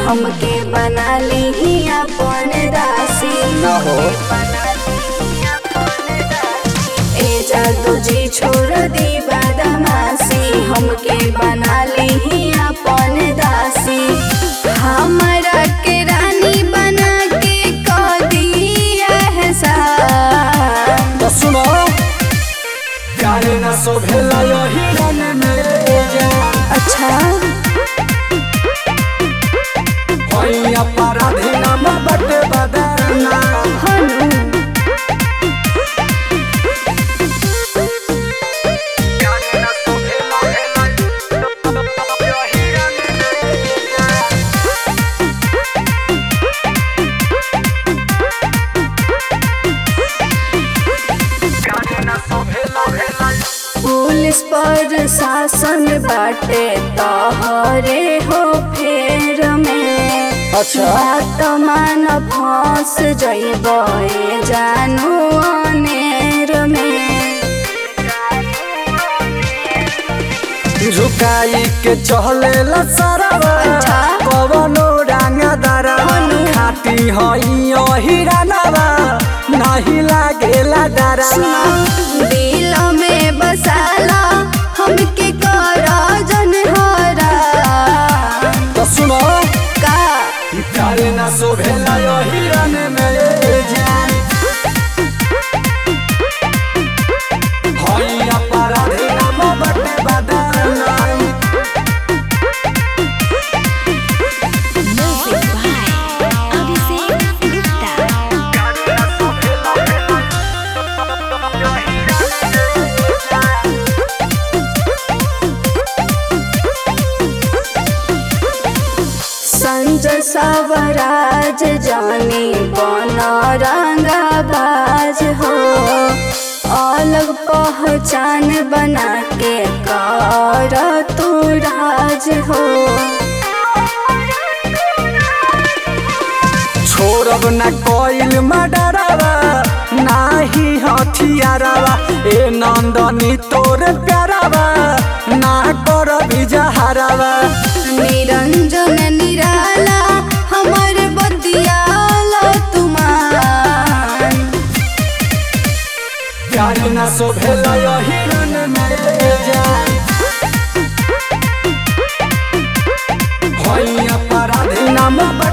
हमके बना ली अपन दासी ना हो ए जादू जी छोड़ दी बदमाशी हमके बना ली अपन दासी हमरा के रानी बना के कह दिया एहसान तो सुनो कारे ना शोभेला यही रन में जा अच्छा होई अपराधी नाम बटे बदरना हनु कारे ना शोभेला यही रन में जा कारे ना शोभेला भेला पुलिस पर शासन बाटे तहरे हो फेर में अच्छा। बात मान फंस जइब ए जानू अनेर में झुकाई के चहले सरवा अच्छा। कवनो डांगा दरवा खाती हई हिरानवा नहीं लागेला डरवा दिल में बसाला हमके कर जन हरा तो सुनो का कारे ना शोभेला यो हिरन में जान हई अपराधी नाम बटे बदरना Music by Abhishek Gupta. Sanjay Swaraj जानी बन रंगाबाज हो अलग पहचान बना के कर तू राज हो छोड़ब न कोइल मडरवा नाही हथियारवा ए नंदनी तोर प्यारवा ना कर बिजहरवा निरंजन निराला हमर बतियाला तुमान प्यार न शोभेल हिरन में जान हई अपराधी नाम बट